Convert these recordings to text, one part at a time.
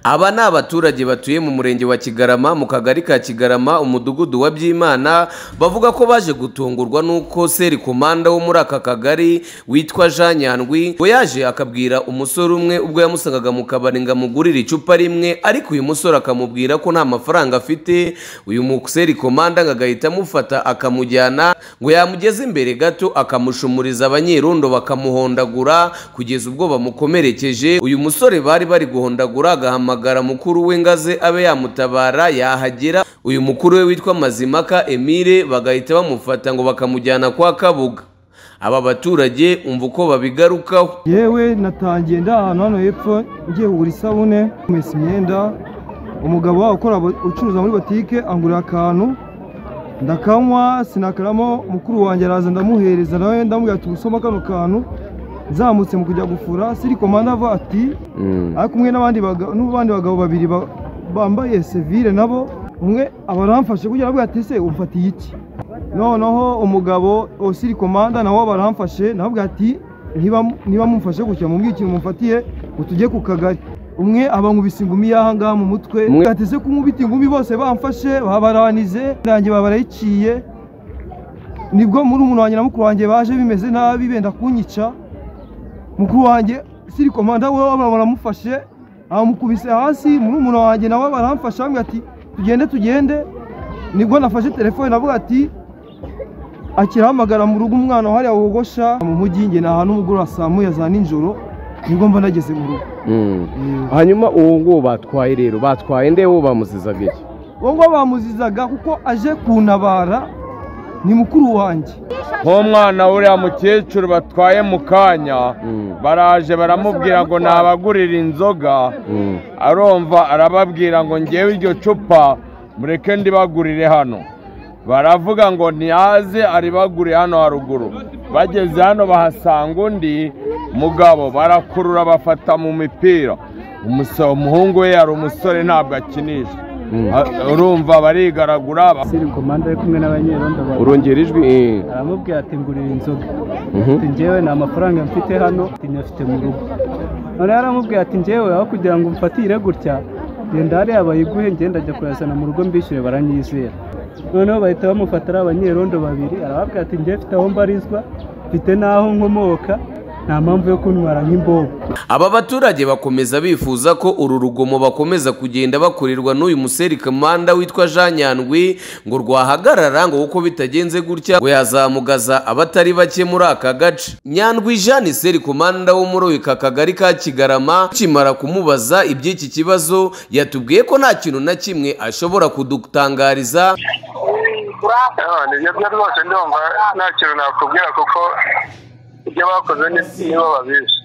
Aba ni abaturage batuye mu murenge wa Kigarama mu kagari ka Kigarama umudugudu wa Byimana bavuga ko baje gutungurwa n'uko serikomanda wo muri aka kagari witwa Jean Nyandwi ngo yaje akabwira umusore umwe ubwo yamusangaga mu kabari ngo amugurire icupa rimwe ariko uyu musore akamubwira ko nta mafaranga afite uyu muserikomanda ngo agahita amufata akamujyana ngo yamugeze imbere gato akamushumuriza abanyerondo bakamuhondagura kugeza ubwo bamukomerekeje uyu musore bari bari guhondagura agahamagara mukuru we ngaze abe yamutabara yahagera uyu mukuru we witwa Mazimaka Emile bagahita bamufata ngo bakamujyana kwa Kabuga aba baturage umva uko babigarukaho yewe natangiye ndi ahantu hano hepfo ngiye kugura isabune kumesa imyenda umugabo wabo ukora ucuruza muri botike angurira akantu ndakanywa sinakaramo mukuru wanjye araza ndamuhereza nawe ndamubwira ati usoma kano kantu nzamutse mu kujya gufura siri komanda avuga ati ari kumwe n'abandi bagabo n'abandi bagabo babiri ba- bambaye sevire nabo umwe aba aramfashe kugira ngo ati ese umfatiye iki noneho umugabo osiri komanda nawe aba aramfashe nawe ati "Niba mu- niba mumfashe gutya mubwire ikintu mumfatiye ngo tujye ku kagari umwe aba nkubise ingumi y'aha ngaha mu mutwe Umwe- ati ese kumubita ingumi bose bamfashe babaranize nanjye babarayiciye nibwo muri umuntu wanjye na mukuru wanjye baje bimeze nabi benda kunyica mukuru wanjye siri komanda we baba baramufashe amukubise hasi muri umuntu wanjye nawe baramfashe bamwe ati tugende tugende nibwo nafashe telefone navuga ati akirahamagara mu rugo umwana hariya wogosha mu mujyi njye ni ahantu umugoroba saa moya za nijoro nibwo mba nageze mu rugo hanyuma uwo nguwo batwaye rero batwaye ndewe bamuzizaga iki ubwo bamuzizaga kuko aje kuntabara ni mukuru wanjye nk'umwana w'uriya mukecuru batwaye mu kanya baraje baramubwira ngo nabagurira inzoga arumva arababwira ngo ngewe iryo cupa mureke ndibagurire hano baravuga ngo ntiyaze aribagure hano haruguru bageze hano bahasanga undi mugabo barakurura bafata mu mipira Umusa- umuhungu we yari umusore ntabwo akinisha A- urumva barigaragura ba- siri komanda ari kumwe n'abanyerondo babiri urongera ijwi eh. aramubwira ati ngurira inzoga Mhm. ati njyewe nta mafaranga mfite hano ati nyafite mu rugo noneho aramubwira ati njyewe aho kugira ngo umfatire gutya genda hariya bayiguhe ngenda ajya kuyazana mu rugo mbishyure baranyizera noneho bahita bamufata ari abanyerondo babiri arababwira ati njyewe mfite aho mbarizwa mfite n'aho nkomoka nta mpamvu yo kuntwara nk'imbobo aba baturage bakomeza bifuza ko uru rugomo bakomeza kugenda bakorerwa n'uyu muserikamanda witwa Jean Nyandwi ngo rwahagarara ngo kuko bitagenze gutya ngo yazamugaza abatari bake muri aka gace Nyandwi Jean serikomanda wo muri aka kagari ka Kigarama kimara kumubaza iby'iki kibazo yatubwiye ko nta kintu na kimwe ashobora kudutangariza Ah, nibyo byo rwose ndumva nta kintu nakubwira kuko ibyo bakoze ni- nibo babizi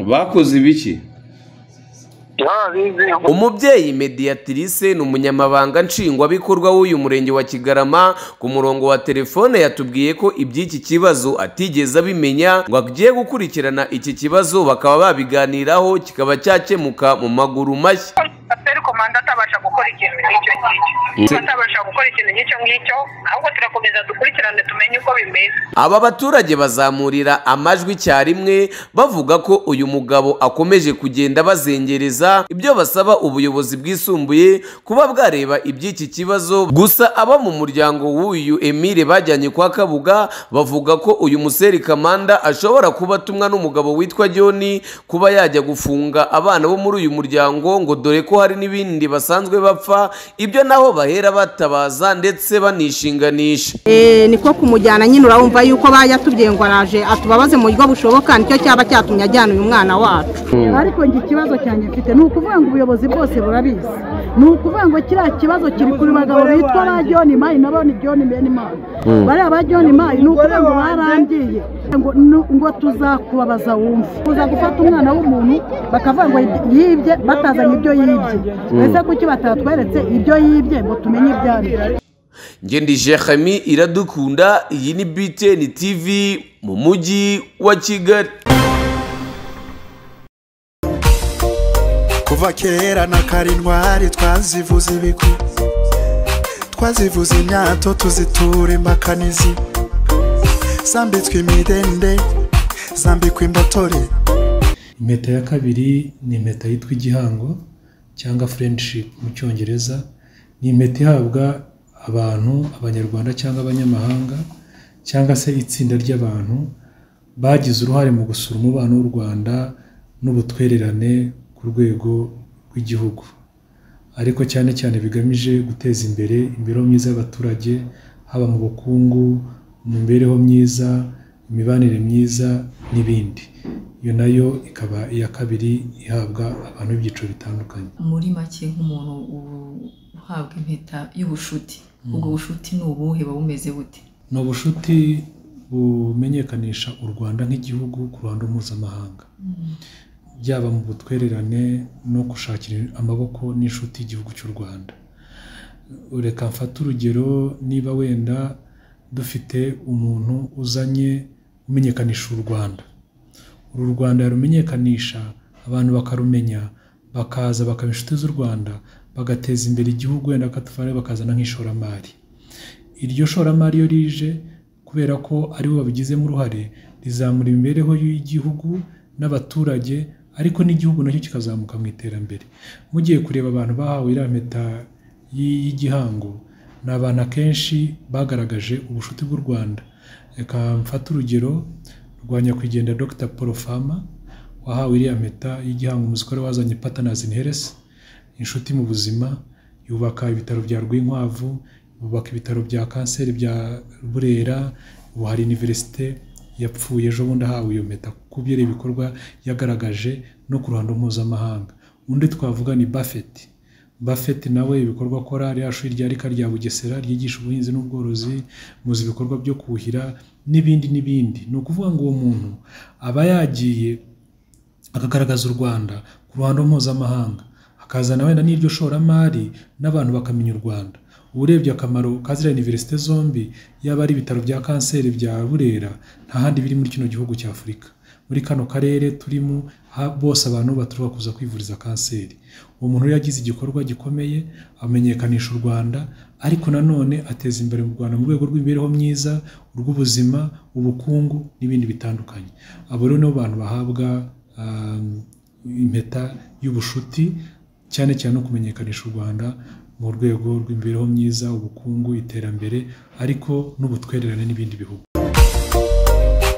bakoze ibiki nibo babizi umubyeyi mediatrice ni umunyamabanga nshingwabikorwa w'uyu murenge wa kigarama ku murongo wa telefone yatubwiye ko iby'iki kibazo atigeze abimenya ngo agiye gukurikirana iki kibazo bakaba babiganiraho kikaba cyakemuka mu maguru mashya pasiteri komanda atabasha gukora ikintu nk'icyo ngicyo atabasha gukora ikintu nk'icyo ngicyo ahubwo turakomeza dukurikirane tumenye uko bimeze aba baturage bazamurira amajwi icyarimwe bavuga ko uyu mugabo akomeje kugenda bazengereza ibyo basaba ubuyobozi bwisumbuye kuba bwareba iby'iki kibazo gusa aba mu muryango w'uyu Emile bajyanye kwa Kabuga bavuga ko uyu muserikamanda ashobora kuba atumwa n'umugabo witwa John kuba yajya gufunga abana bo muri uyu muryango ngo dore ko hari n'ibindi basanzwe bapfa ibyo naho bahera batabaza ndetse banishinganisha Eh, niko kumujyana nyine urabumva yuko bayatubwiye ngo araje atubabaze mu buryo bushoboka nicyo cyaba cyatumye ajyana uyu mwana wacu ariko njye ikibazo cyanjye mfite ni ukuvuga ngo ubuyobozi bwose burabizi ni ukuvuga ngo kiriya kibazo kiri kuri bagabo bitwa ba john mayi n'abandi john benimani bariya ba john mayi ni ukuvuga ngo barangiye ngo- nu- ngo tuzakubabaza wumve kuza gufata umwana w'umuntu bakavuga ngo yibye batazanye ibyo yibye ese kuki batatweretse ibyo yibye ngo tumenye ibyo ari byo Ngendi Jeremy iradukunda iyi ni BTN TV mu mujyi wa Kigali kuva kera na karindwari twazivuze ibigwi twazivuze imyato tuzitura imbakanizi zambitswe imidende zambikwa imbotore impeta ya kabiri ni impeta yitwa igihango cyangwa friendship mu cyongereza ni impeta ihabwa abantu abanyarwanda cyangwa abanyamahanga cyangwa se itsinda ry'abantu bagize uruhare mu gusura umubano w'u rwanda n'ubutwererane ku rwego rw'igihugu ariko cyane cyane bigamije guteza imbere imibereho myiza y'abaturage haba mu bukungu mu mibereho myiza imibanire myiza n'ibindi iyo nayo ikaba iya kabiri ihabwa abantu b'ibyiciro bitandukanye muri make nk'umuntu u- uhabwa impeta y'ubushuti Mm. ubwo bushuti ni ubuhe buba bumeze bute ni ubushuti bumenyekanisha u rwanda nk'igihugu ku ruhando mpuzamahanga byaba mu butwererane no gushakira amaboko n'inshuti igihugu cy'u rwanda reka mfate urugero niba wenda dufite umuntu uzanye umenyekanisha u rwanda uru rwanda yarumenyekanisha abantu bakarumenya bakaza bakaba inshuti z'u rwanda bagateza imbere igihugu wenda akatufara bakazana nk'ishoramari iryo shoramari iyo rije kubera ko aribo babigizemo uruhare rizamura imibereho y'igihugu n'abaturage ariko n'igihugu nacyo kikazamuka mu iterambere mugiye kureba abantu bahawe iriya mpeta y'i- y'igihango ni abantu akenshi bagaragaje ubushuti bw'u rwanda reka mfate urugero rwa nyakwigendera dr paul fama wahawe iriya mpeta y'igihango umuzikore wazanye patanazi in heres inshuti mu buzima yubaka ibitaro bya rwinkwavu bubaka ibitaro bya kanseri bya burera ubu hari iniverisite yapfuye ejo bundi ahawe iyo mpeta kuko ubyereye ibikorwa yagaragaje no ku ruhando mpuzamahanga undi twavuga ni buffett buffett nawe ibikorwa akora ririya shuri rya rika rya bugesera ryigisha ubuhinzi n'ubworozi muzi ibikorwa byo kuhira n'ibindi n'ibindi ni ukuvuga ngo uwo muntu aba yagiye akagaragaza u rwanda ku ruhando mpuzamahanga akazana wenda n'iryo shoramari n'abantu bakamenya u rwanda urebye akamaro ka ziriya iniverisite zombi yaba ari ibitaro bya kanseri bya burera nta handi biri muri kino gihugu cya afurika muri kano karere turimo ha- bose abantu baturuka kuza kwivuriza kanseri uwo muntu rero yagize igikorwa gikomeye amenyekanisha u rwanda ariko nanone ateza imbere mu rwanda mu rwego rw'imibereho myiza urw'ubuzima ubukungu n'ibindi bitandukanye abo rero nibo bantu bahabwa um, impeta y'ubushuti cyane cyane no kumenyekanisha u rwanda mu rwego rw'imibereho myiza ubukungu iterambere ariko n'ubutwererane n'ibindi bihugu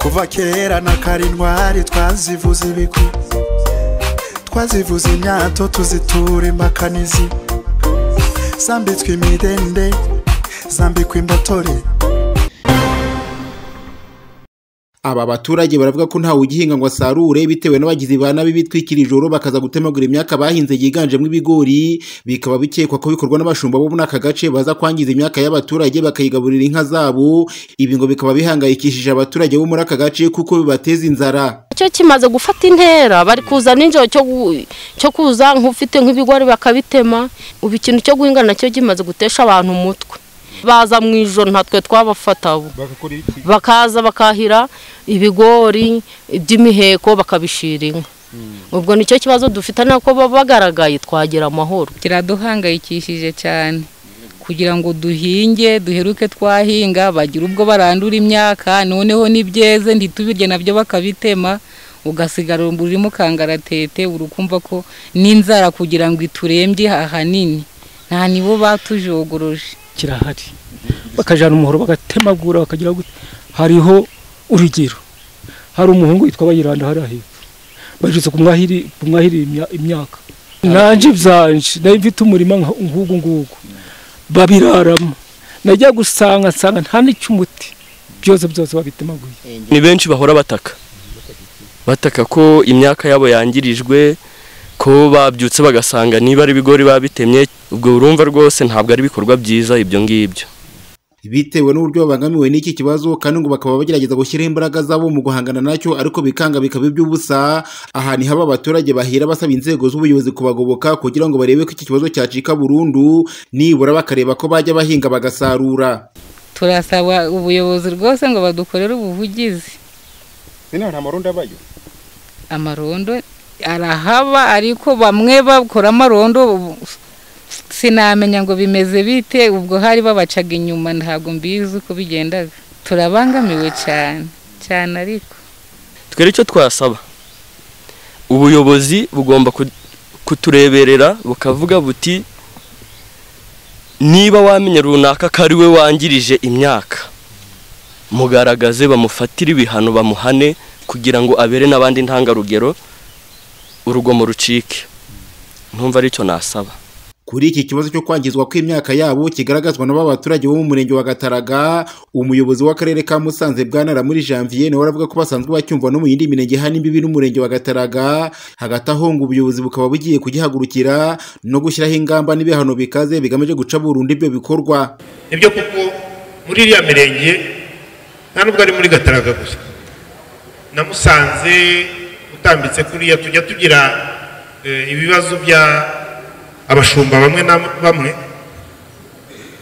kuva kera na karindwari twazivuze ibiku twazivuze imyato tuzitura imbakanizi zambitswe imidende zambikwa imbatore Aba baturage baravuga ko ntawe ugihinga ngo asarure bitewe n'abagizi ba nabi bitwikira ijoro bakaza gutemagura imyaka bahinze yiganjemo ibigori bikaba bikekwa ko bikorwa n'abashumba bo muri aka gace baza kwangiza imyaka y'abaturage bakayigaburira inka zabo ibi ngo bikaba bihangayikishije abaturage bo muri aka gace kuko bibateza inzara cyo kimaze gufata intera bari kuza n'injoro cyo gu- cyo kuza nk'ufite nk'ibigori bakabitema ubu ikintu cyo guhinga nacyo kimaze gutesha abantu umutwe baza mu ijoro natwe twabafata ubu bakaza bakahira ibigori iby'imiheko bakabishira inka ubwo nicyo kibazo dufite nako baba bagaragaye twagira amahoro kiraduhangayikishije cyane kugira ngo duhinge duheruke twahinga bagira ubwo barandura imyaka noneho n'ibyeze ntitubirye nabyo bakabitema ugasigara urimo kangaratete urukumva ko n'inzara kugira ngo iturembye ahanini nta nibo batujogoroje kirahari bakajyana umuhoro bagatemagura bakagira gute hariho urugero hari umuhungu witwa bayiranda hariya hepfo bajutse kumwahiri- kumwahirira imya- imyaka nanjye byanje nayo mfite umurima nka- nk'ugu ngugu babiraramo najya gusanga nsanga nta n'icy'umuti byose byose babitemaguye ni benshi bahora bataka bataka ko imyaka yabo yangirijwe ko babyutse bagasanga niba ari ibigori babitemye ubwo urumva rwose ntabwo ari ibikorwa byiza ibyo ngibyo bitewe n'uburyo babangamiwe n'iki kibazo kandi ngo bakaba bagerageza gushyiraho imbaraga zabo mu guhangana nacyo ariko bikanga bikaba iby'ubusa aha ni haba abaturage bahera basaba inzego z'ubuyobozi kubagoboka kugira ngo barebe ko iki kibazo cyacika burundu nibura bakareba ko bajya bahinga bagasarura turasaba ubuyobozi rwose ngo badukorere ubuvugizi Sina nta marundi abayo. amarondo arahaba ariko bamwe bakora amarondo ubu- sinamenya ngo bimeze bite ubwo hari babacaga inyuma ntabwo mbizi uko bigendaga turabangamiwe cyane cyane ariko twere icyo twasaba ubuyobozi bugomba ku- kutureberera bukavuga buti niba wamenya runaka ko ari we wangirije imyaka mugaragaze bamufatire ibihano bamuhane kugira ngo abere n'abandi ntangarugero urugomo rucike ntumva aricyo nasaba Kuri iki kibazo cyo kwangizwa kw'imyaka yabo kigaragazwa n'aba baturage bo mu murenge wa Gataraga, umuyobozi w'akarere ka Musanze Bwana muri Janvier nawe aravuga ko basanzwe bacyumva no mu yindi mirenge hano imbibi n'umurenge wa Gataraga, hagati aho ngo ubuyobozi bukaba bugiye kugihagurukira no gushyiraho ingamba n'ibihano bikaze bigamije guca burundu ibyo bikorwa. nibyo kuko muri iriya mirenge nta nubwo ari muri gataraga gusa namusanze utambitse kuriya tujya tugira eh, ibibazo bya abashumba bamwe na bamwe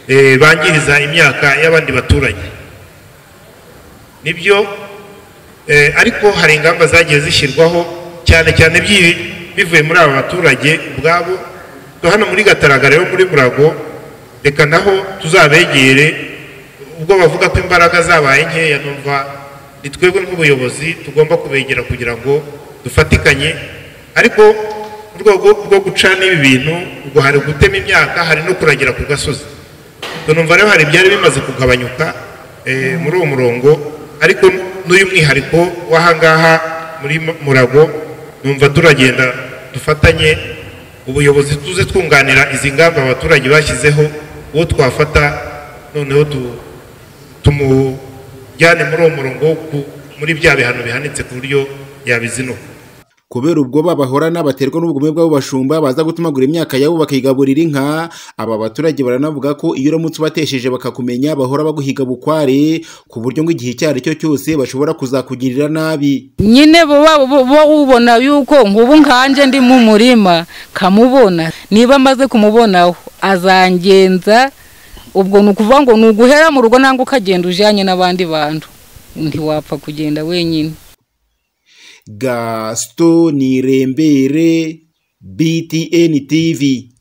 eh, bangiriza imyaka y'abandi baturage nibyo eh, ariko hari ingamba zagiye zishyirwaho cyane cyane byi- bivuye muri aba baturage ubwabo Twe hano muri gataraga rero muri murago reka naho tuzabegere ubwo bavuga ko imbaraga zabaye nkeya numva ni twebwe nk'ubuyobozi tugomba kubegera kugira ngo dufatikanye ariko mu rwego rwo gucana ibi bintu ubwo hari gutema imyaka hari no kuragira ku gasozi Ubwo numva rero hari ibyari bimaze kugabanyuka eh, muri uwo murongo ariko n'uyu mwihariko w'ahangaha muri Mu- murago numva turagenda dufatanye ubuyobozi tuze twunganira izi ngamba abaturage bashyizeho uwo twafata noneho tu- tumujyane muri uwo murongo wo ku- muri bya bihano bihanitse ku buryo yabizinukwa Kubera ubwoba bahorana baterwa n'ubugome bw'abo bashumba baza gutumagura imyaka yabo bakigaburira inka, aba baturage baranavuga ko iyo uramutse ubatesheje bakakumenya bahora baguhiga bukware ku buryo ngo igihe icyo ari cyo cyose bashobora kuzakugirira nabi. nyine buba buba ubona yuko nk'ubu nkanje ndi mu murima kamubona niba amaze kumubonaho azangenza ubwo ni ukuvuga ngo ni uguhera mu rugo nangwa ukagenda ujyanye n'abandi bantu ntiwapfa kugenda wenyine Gaston Nirembere BTN TV.